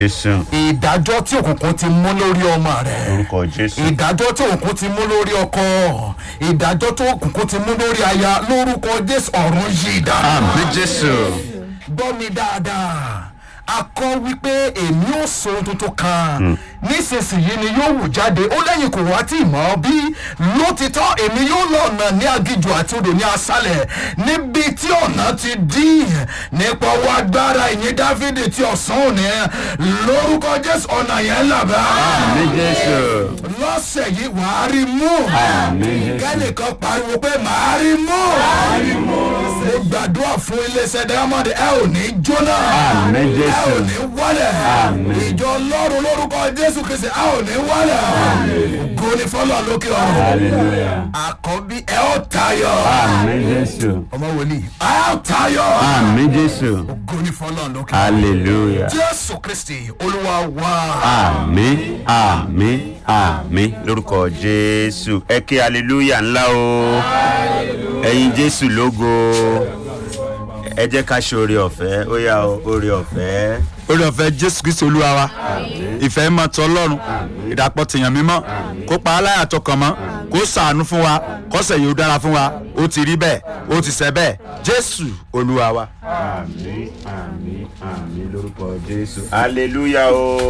jésù ìdájọ́ tí òkùnkùn ti mú lórí ọmọ rẹ orúkọ jésù ìdájọ́ tí òkùnkùn ti mú lórí ọkọ ìdájọ́ tí òkùnkùn ti mú lórí aya lórúkọ jésù ọ̀run yìí dá. àmì jésù gbọ́ mi dáadáa a kọ́ wípé èmi ò sọ ohun tuntun kan nísinsìnyí ni yóò wù jáde ó lẹ́yìn kò wá tí ì mọ́ bí lótìtọ́ èmi yóò lọ ọ̀nà ní agijù àti odò ní asálẹ̀ níbi tí ọ̀nà ti dí nípa ọwọ́ agbára ìyẹn dáfídì tí ọ̀sán òní lórúkọ jésù ọ̀nà yẹn làbá àmì jésù lọ́sẹ̀ yìí wàá rí mú kẹ́nìkan pariwo pé màá rí mú mo gbàdúrà fún iléeṣẹ́ diamond ẹ ò ní jóná Àmín, Jésù. ẹ ò ní wálẹ̀ ìjọ ọlọ́run lórúkọ jésù kristi ẹ ò ní wálẹ̀ ògo ni fọlọ́ lókè ọ̀run àkọ́bí ẹ ó tayọ àmì jésù ọmọ wòlíì ẹ ó tayọ àmì jésù ògo ni fọlọ́ lókè ọ̀run hallelujah jésù kristi olúwa wá. àmì àmì àmì lórúkọ jésù ẹ kí hallelujah ńlá o ẹyin jésù lógo ẹ jẹ́ ká ṣe oore ọ̀fẹ́ ó yá o oore ọ̀fẹ́ orí ọ̀fẹ́ jésù kristu olúwa wa ìfẹ́ mọ́ tọ́ ọlọ́run ìdàpọ̀ tèèyàn mímọ́ kó pa aláyà tọkàn mọ́ kó sàánú fún wa kọ́sẹ̀ yìí ó dára fún wa ó ti rí bẹ́ẹ̀ ó ti sẹ́ bẹ́ẹ̀ jésù olúwa wa. àmì àmì àmì lórúkọ jésù hallelujah o.